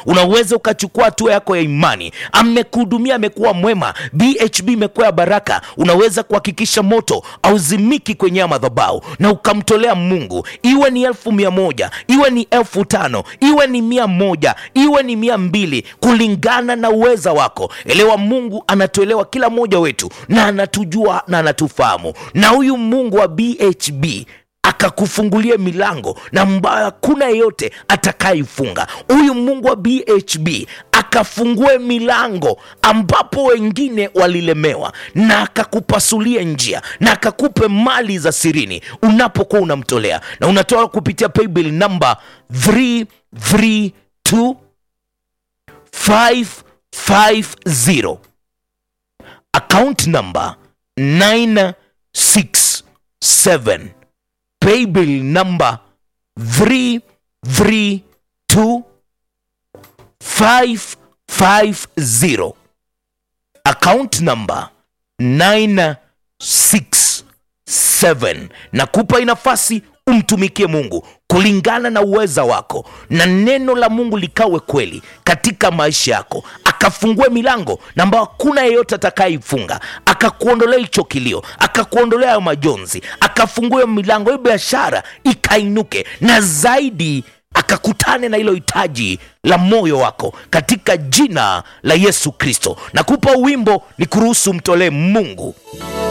unaweza ukachukua hatua yako ya imani. Amekuhudumia, amekuwa mwema, BHB imekuwa ya baraka. Unaweza kuhakikisha moto auzimiki kwenye ya madhabahu na ukamtolea Mungu, iwe ni elfu mia moja iwe ni elfu tano iwe ni mia moja iwe ni mia mbili kulingana na uweza wako. Elewa, Mungu anatuelewa kila mmoja wetu na anatujua na anatufahamu, na huyu Mungu wa BHB akakufungulia milango na ambayo hakuna yeyote atakayeifunga. Huyu Mungu wa BHB akafungue milango ambapo wengine walilemewa, na akakupasulia njia na akakupe mali za sirini unapokuwa unamtolea na unatoa kupitia paybill namba 332 550 account number 967 paybill number 332 550 account number 967 na kupa nafasi umtumikie Mungu kulingana na uweza wako, na neno la Mungu likawe kweli katika maisha yako, akafungue milango na ambao hakuna yeyote atakayeifunga, akakuondolea hicho kilio, akakuondolea hayo majonzi, akafungue milango, hiyo biashara ikainuke, na zaidi akakutane na hilo hitaji la moyo wako katika jina la Yesu Kristo. Na kupa wimbo ni kuruhusu mtolee Mungu